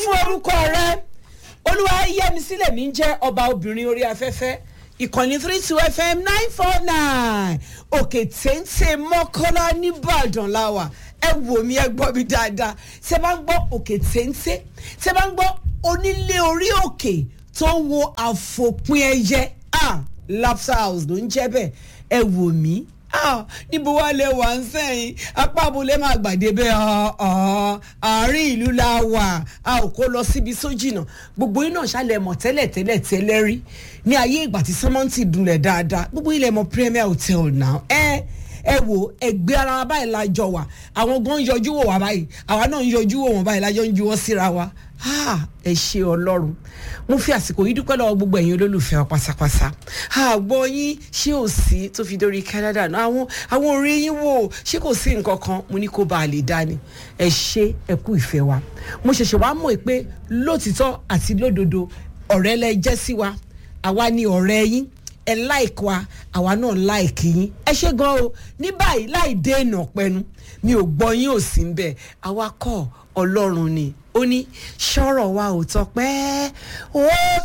fún orúkọ rẹ olúwa yẹmi sílẹ̀ mi ń jẹ́ ọba obìnrin orí afẹ́fẹ́ ìkànnì three two fm nine four nine òkè téńté mọ́kànlá nìbàdàn láwà ẹ wò mí ẹ gbọ́ mi dáadáa ṣé bá ń gbọ́ òkè téńté ṣé bá ń gbọ́ onílé orí òkè tó ń wo àfòpin ẹyẹ ah laughter house ló ń jẹ́ bẹ́ẹ̀ ẹ wò mí ah níbo wá lè wà ń sẹ́yìn apá abúlé máa gbàdé bẹ́ẹ̀ àárín ìlú la wà a ò kó lọ síbi sójìnà gbogbo iná ṣàlẹ̀ mọ̀ tẹ́lẹ̀ tẹ́lẹ̀ tẹ́lẹ̀ rí ní ayé ìgbà tí sọ́mọ́ǹtì dunlẹ̀ dáadáa gbogbo ilẹ̀ mọ̀ premier hotel náà ẹ ẹ wo ẹgbẹ́ ara wa báyìí la jọ wà àwọn gan ń yọjú wò wá báyìí àwa náà ń yọjú wò wọ́n báyìí lájọ́ ń juwọ́ síra wa ẹ ṣe ọlọ́run mo fi àsìkò yìí dúpẹ́ lọ́wọ́ gbogbo ẹ̀yin olólùfẹ́ wa pátápátá àgbọ̀ yín ṣé ò sí tó fi dórí Canada náà àwọn àwọn orí yín wò ṣé kò sí nǹkan kan mo ní kó bá a lè dání ẹ ṣe ẹ kú ìfẹ́ wa mo ṣẹ̀ṣẹ̀ wá mọ̀ pé lótìtọ́ àti lódodo ọ̀rẹ́ lẹ jẹ́ sí wa àwa ni ọ̀rẹ́ yín ẹ láìkí wa àwa náà láìkí yín ẹ ṣe gan o ní báyìí láì dènà pẹnu mi ò gbọ́ yín ò sí ń bẹ̀ àwa kọ́ ọlọ́run ni ó ní sọ̀rọ̀ wa ò tọpẹ́ ó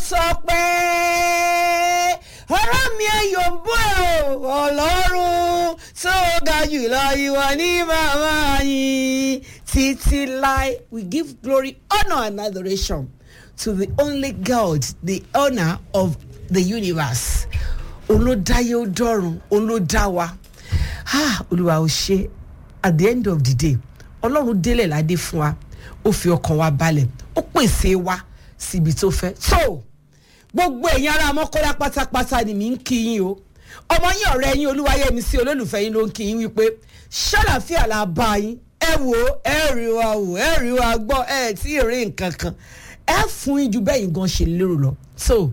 tọpẹ́ ọ̀rọ̀ mi ẹ̀yọ̀ ń bọ̀ ọlọ́run tó ga jùlọ ìwà ní màmá yín títí láì we give glory honour and adoration to the only God the owner of the universe olódáyé ó dọ́run olódá wa olúwa ò ṣe at the end of the day ọlọ́run délẹ̀ ládé fún wa ó fi ọkàn wa balẹ̀ ó pèsè wa síbi tó fẹ́ tó gbogbo ẹ̀yin ará mọ́kọ́lá pátápátá ni mi ń kí yín o ọmọ yín ọ̀rẹ́ yín olúwayẹmí sí olólùfẹ́ yín ló ń kí yín wípé ṣàlàfíà la bá yín ẹ wò ẹ rí wa wò ẹ rí wa gbọ́ ẹ tí ì rí nǹkan kan ẹ fún yín ju bẹ́yìn gan ṣe lérò lọ so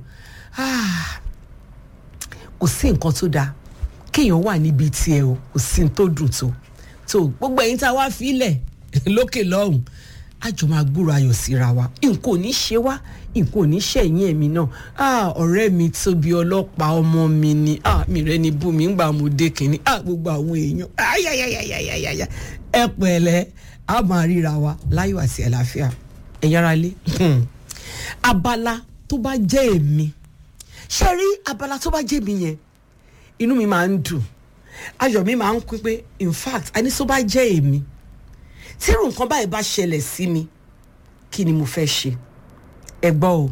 kò sí nǹkan tó dáa kéèyàn wà níbi tiẹ̀ o kò sí tó dùn tó tó gbogbo ẹ̀yin tá a wá fílẹ̀ lókè lọ́hùn àjọ máa gbúrò ayọ̀ síra wa nǹkan ò ní ṣe wá nǹkan ò ní ṣẹ̀yìn ẹ̀mí náà ọ̀rẹ́ mi tóbi ọlọ́pàá ọmọ mi ni mi rẹ ni bú mi ńgbà mo dé kínní gbogbo àwọn èèyàn ẹ pẹ̀lẹ́ a máa ríra wa láyọ̀ àti àlàáfíà ẹ̀yin ará lé abala tó bá jẹ́ èmi ṣe rí abala tó bá jẹ́ mi yẹn inú mi máa ń dùn ayọ̀ mi máa ń kú pé in fact àní tó bá jẹ́ èmi tí irú nǹkan báyìí bá ṣẹlẹ̀ sí mi kí ni mo fẹ́ ṣe ẹ gbọ́ o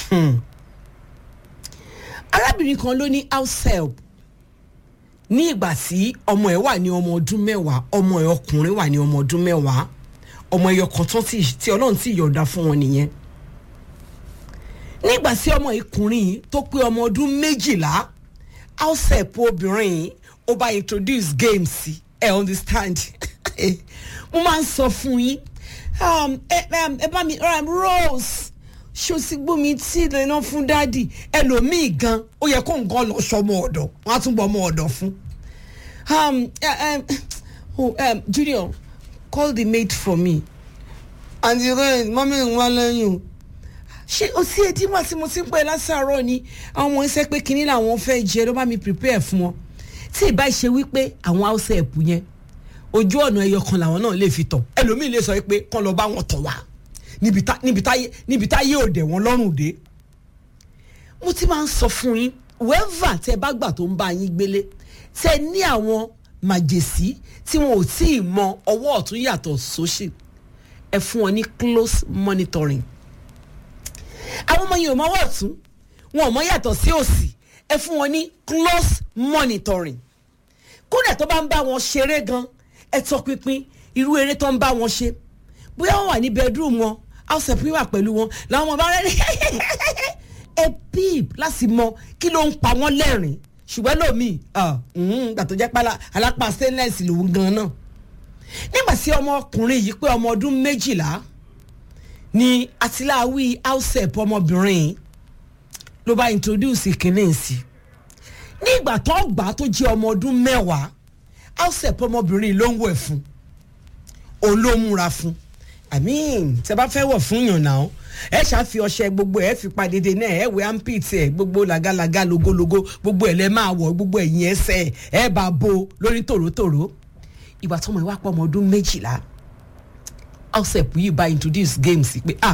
arábìnrin kan ló ní house help ní ìgbà tí ọmọ ẹ̀ wà ní ọmọ ọdún mẹ́wàá ọmọ ẹ̀ ọkùnrin wà ní ọmọ ọdún mẹ́wàá ọmọ ẹ̀yọ kan tán tí ọlọ́run ti yọ̀ǹda fún wọn nìyẹn nígbà tí ọmọ ìkùnrin yìí tó pé ọmọ ọdún méjìlá house help obìnrin yìí ó bá introduce games sí ẹ understand mo máa ń sọ fún yín ẹ bá mi rose ṣó sì gbómi tí lẹ́nà fún dádì ẹlòmíì gan ó yẹ kó nǹkan lọ sọmọ ọ̀dọ̀ wọn á tún bọ ọmọ ọ̀dọ̀ fún. junior call the maid for me and the rest mọ́mí ń wá lẹ́yìn o ṣé o sí etí wá tí mo ti ń pẹ́ lásàárọ̀ ni àwọn ọmọ ẹsẹ̀ pé kínní làwọn fẹ́ jẹ ló bá mi prepare fún wọn tí ì bá ṣe wípé àwọn house help yẹn ojú ọ̀nà ẹyọ kan làwọn náà lè fi tọ̀ ẹlòmíì lè sọ pé kán lọ bá wọn tọ̀ wá níbi táyé òde wọn lọ́rùn dé. mo ti máa ń sọ fún yín wẹ́ẹ́fà tẹ bá gbà tó ń bá yín gbélé tẹ ní àwọn màjèsí tí wọn ò tí ì mọ ọwọ́ ọ̀tún yàtọ̀ sósì ẹ fún wọn ní close monitoring. àwọn ọmọ yìí ò mọ ọwọ́ ọ̀tún wọn ò mọ yàtọ̀ sí òsì ẹ fún wọn ní close monitoring. kódà tó bá ń bá wọn ṣeré gan ẹ tọpinpin irú eré tó ń bá wọn ṣe bóyá wọn wà ní bedroom wọn house help wà pẹ̀lú wọn làwọn ọmọ bá rẹ ní ẹ píp láti mọ kí ló ń pa wọn lẹ́rìn ṣùgbọ́n lómi gbà tó jẹ́ pálá alápá stainless lòun gan náà nígbà tí ọmọkùnrin yìí pé ọmọ ọdún méjìlá ni àtìláwí house help ọmọbìnrin ló bá introduce kìnìún sí nígbà tó gbà tó jẹ́ ọmọ ọdún mẹ́wàá house help ọmọbìnrin ló ń wẹ̀ fún òun ló múra fún i mean tẹ bá fẹ́ wọ̀ fún yàn náà ẹ ṣàfi ọṣẹ gbogbo ẹ fi pa dédé náà ẹ wẹ ampit ẹ gbogbo làgàlàgà logologo gbogbo ẹ lẹ máa wọ gbogbo ẹ̀yìn ẹsẹ̀ ẹ bá bo lórí tòrótòró ìgbà tó ọmọ ẹ wá pọ̀ ọmọ ọdún méjìlá house help yìí bá introduce games pé ah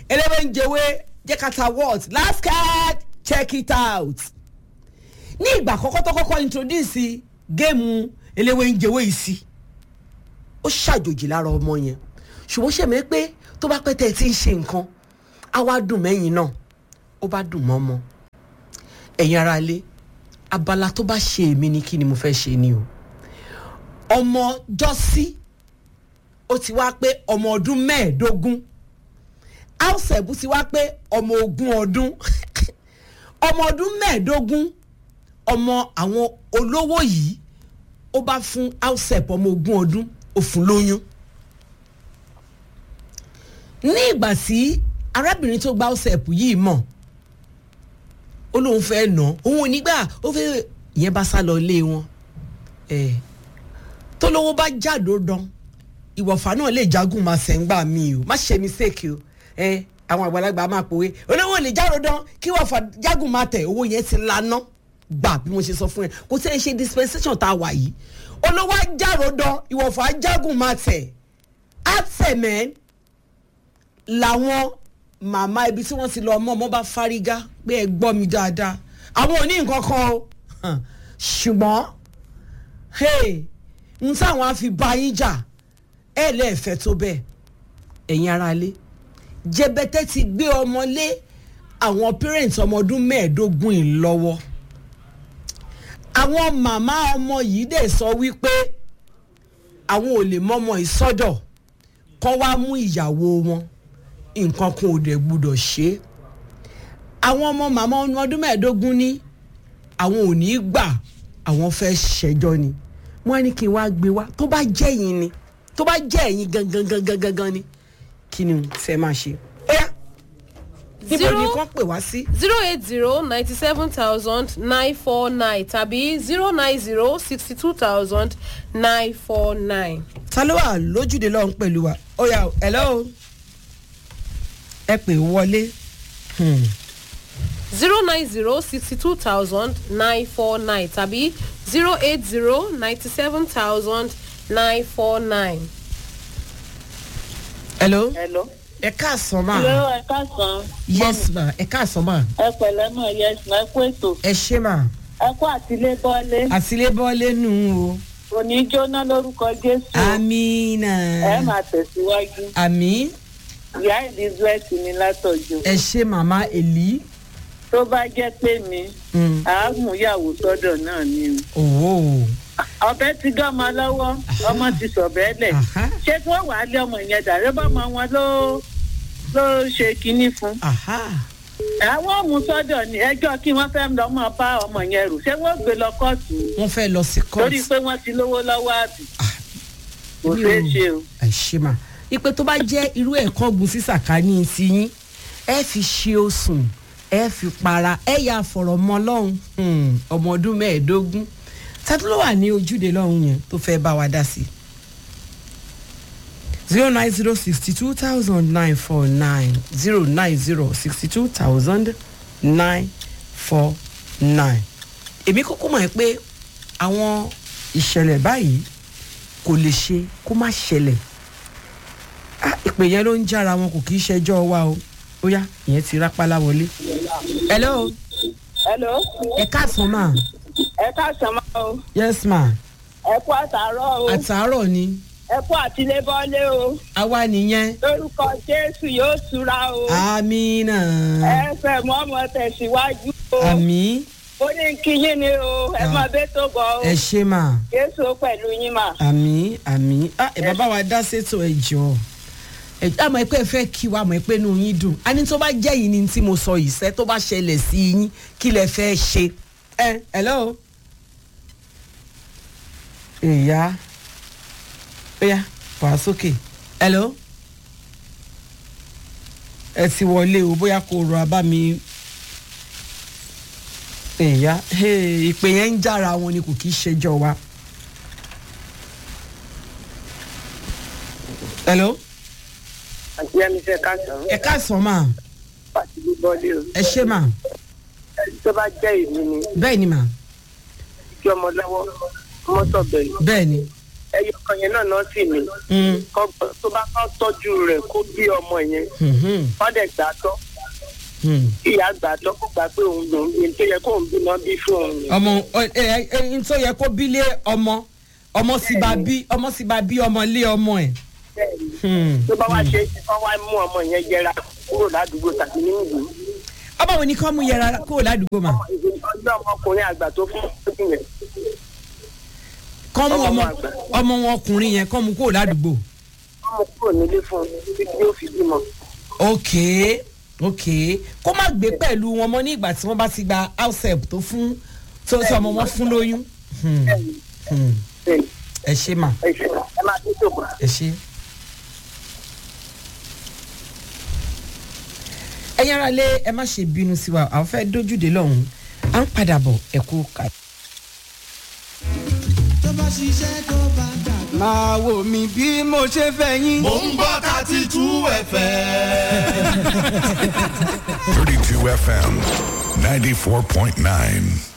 eléwé ń jẹwé jẹ́ ká ta what last card check it out ní ìgbà àkọ́kọ́ tó kọ́kọ́ introduce géèmù eléwé ń jẹwé yìí sí ó ṣàjòjì lára ọmọ yẹn ṣùgbọ́n ṣèmi pé tó bá pẹ́ tẹ́ ẹ ti ń ṣe nǹkan á wá dùn mẹ́yìn náà ó bá dùn mọ́ ọmọ ẹ̀yin ara lé abala tó bá ṣe èmi ni kí ni mo fẹ́ ṣe ni o ọmọ jọ́sí ó ti wá pé ọmọ ọdún mẹ́ẹ̀ẹ́dógún áùsẹ̀bù ti wá pé ọmọ ogún ọdún ọmọ ọdún mẹ́ẹ̀ẹ́dógún ọmọ àwọn olówó yìí ó bá fún áùsẹ̀bù ọmọ ogún ọdún ó fún lóyún ní ìgbà tí arábìnrin tó gba áùsẹ̀bù yìí mọ̀ ó lóun fẹ́ nà òun ò ní gbà ó fẹ́ ìyẹn bá sá lọ ilé wọn ẹ̀ tó lówó bá jáde dán ìwọ̀fà náà lè jagun máa ṣẹ̀ ń gbà mí o má ṣe mistake o ẹ àwọn àgbàlagbà máa pòwe olówó lè jáde dán kí ìwọ̀fà jagun máa tẹ̀ owó yẹn ti laná gbà bí mo ṣe sọ fún ẹ kò tẹ́ ẹ ṣe dispensation tá a wà yìí olówó jáde dán ìwọ̀fà jagun máa tẹ̀ àtẹ̀mẹ́ làwọn màmá ibi tí wọ́n ti lọ ọmọ ọmọ bá fárígá pé ẹ gbọ́ mi dáadáa àwọn ò ní nǹkan kan o ṣùgbọ́n n táwọn á fi bá yín jà ẹ lẹ́ẹ̀fẹ́ tó bẹ́ẹ̀ ẹ̀yin aráalé jẹbẹtẹ ti gbé ọmọ lé àwọn parents ọmọ ọdún mẹ́ẹ̀ẹ́dógún yìí lọ́wọ́ àwọn màmá ọmọ yìí dẹ̀ sọ wípé àwọn ò lè mọ́mọ́ ìsọdọ̀ kọ́ wá mú ìyàwó wọn nǹkan kan ò dẹ̀ gbúdọ̀ ṣe é àwọn ọmọ màmá ọdún mẹ́ẹ̀ẹ́dógún ní àwọn ò ní í gbà àwọn fẹ́ ṣẹjọ́ ni wọ́n á ní kí n wá gbé wá tó bá jẹ́ yín ni tó bá jẹ́ ẹ̀yin gangan gangan gangan ni kí ni fẹ́ máa ṣe. ọ̀yá níbo ni kàn pè wá sí. zero eight zero ninety seven thousand nine four nine tàbí zero nine zero sixty two thousand nine four nine. ta ló wà lójúde lọ́hún pẹ̀lú wa ọ̀yá hello ẹ pè wọlé. Hmm zero nine zero sixty two thousand nine four nine tàbí zero eight zero ninety seven thousand nine four nine. hello. hello. ẹ káàsán ma. hello ẹ káàsán. yes ma ẹ káàsán ma. ẹ pẹ̀lẹ́ mọ̀ yes ma ẹ kú ètò. ẹ ṣé ma. ẹ kú àtìlébọ́lé. àtìlébọ́lé nù o. òní jóná lórúkọ jésù. amina. ẹ máa tẹ̀síwájú. àmì. ìyá elizabeth ní látọ̀jọ́. ẹ ṣé màmá èlí. tó bá jẹ́ pé mi àámúyàwó sọ́dọ̀ náà ni o. òwò. ọbẹ̀ ti dọ́mọ lọ́wọ́ ọmọ ti sọ̀bẹ́ lẹ̀. Aha. ṣé kí wọ́n wàá lé ọmọ yẹn dàrẹ́ bọ́mọ wọn ló ló ṣe kinní fún. aha. àwọn ọmọ sọ́dọ̀ ni ẹjọ́ kí wọ́n fẹ́ lọ mọ́ bá ọmọ yẹn rò ṣé wọ́n gbé lọ kóòtù wọ́n fẹ́ lọ sí torí court. pé wọ́n ti lówó lọ́wọ́ àbí kò mi ṣeé ò- ṣe o. ẹ ṣé ma. ipe tó bá jẹ́ irú ẹ̀kọ́ gun sí sàkání ti yín ẹ fi ṣe osùn ẹ fi para ẹ yà fọ̀rọ̀ mọ́ lọ́hùn Hmm, ọmọ ọdún mẹ́ẹ̀ẹ́dógún tàbí ló wà ní ojúde lọ́hùn yẹn tó fẹ́ bá wa dá sí i. zero nine zero sixty two thousand nine four nine zero nine zero sixty two thousand nine four nine. èmi kúkú mọ̀ ẹ́ pé àwọn ìṣẹ̀lẹ̀ báyìí kò lè ṣe kó má ṣẹlẹ̀ ah ìpè yẹn ló ń jára wọn kò kì í ṣẹjọ́ wa o ó yá ìyẹn ti rápálá wọlé. hello hello ẹ káàsán mà ẹ káàsán máa o yes ma ẹ kú àtàárọ̀ o àtàárọ̀ ni ẹ kú àtìlébọ́lé o àwa nìyẹn lórúkọ jésù yóò tura o amina ẹ fẹ́ mọ́ ọmọ tẹ̀síwájú o àmì ó ní kí yín ni o ẹ mọ bẹ́ẹ̀ tó bọ̀ o ẹ ṣe mà jésù pẹ̀lú yín mà. àmì àmì ah ẹ bàbá wa dá sétò ẹ jọ ẹ àmọ́ ẹ pé ẹ fẹ́ kí wa àmọ́ ẹ pé inú yín dùn a ní tó bá jẹ́ yìí ni tí mo sọ yìí sẹ́ tó bá ṣẹlẹ̀ sí yín kí lẹ fẹ́ ṣe ẹ hello ìyá ó yá wàá sókè hello ẹ ti wọlé o bóyá kò rọ abá mi ìyá hey, ìpè yẹn ń jára wọn ni kò kì í ṣẹjọ́ wa. hello àti ẹni fẹ́ káàsán ẹ káàsán mà àtìlébọ́lé o ẹ ṣé mà tó bá jẹ́ èmi ni bẹ́ẹ̀ ni mà kí ọmọ lọ́wọ́ ọmọ sọ̀bẹ̀ yìí bẹ́ẹ̀ ni ẹyọ kan yẹn náà náà sì ní Mm. kọ́ tó bá kọ́ tọ́jú rẹ̀ kó bí ọmọ yẹn Mhm. wọ́n dẹ̀ gbà tọ́ Mm. ìyá gbà tọ́ kó gbà pé òun lòún bí tó yẹ kóun bímọ bí fún òun yẹn. ọmọ ẹ ẹ ẹ n tó yẹ kó bí lé ọmọ ọmọ sì bá bí ọmọ sì bá bí ọmọ lé ọmọ ẹ. Bẹ́ẹ̀ni. Hmm. tó bá wá ṣe é ṣe kọ́ wá mú ọmọ yẹn jẹra kúrò ládùúgbò tàbí nínú ìlú. ọmọ wo ni kọ́ mú yẹra kó ládùúgbò mà ọjọ́ ọmọkùnrin àgbà tó fún ọdún yẹn kọ́ mú ọmọ ọmọ àgbà. ọmọ wọn ọkùnrin yẹn kọ́ mú kó ládùúgbò. wọ́n mú kúrò nílé fún un títí yóò fi bímọ. ok ok kó má gbé pẹ̀lú wọn mọ́ ní ìgbà tí wọ́n bá ti gba house help tó fún tó sọ ọmọ wọn fún lóyún. Hmm. Hmm. Bẹ́ẹ̀ni, ẹ ṣe mà ẹ ṣe ẹ máa tó tó bọ̀. ẹ ṣe. ẹ̀yin ara lé ẹ má ṣe bínú sí wa àwọn fẹ́ dójúde lọ́hùn-ún à ń padà bọ̀ ẹ kú ká. tó bá ṣiṣẹ́ tó bá dàgbà. máa wò mí bí mo ṣe fẹ́ yín. Mo ń gbọ́ thirty two FM. 32 FM 94.9.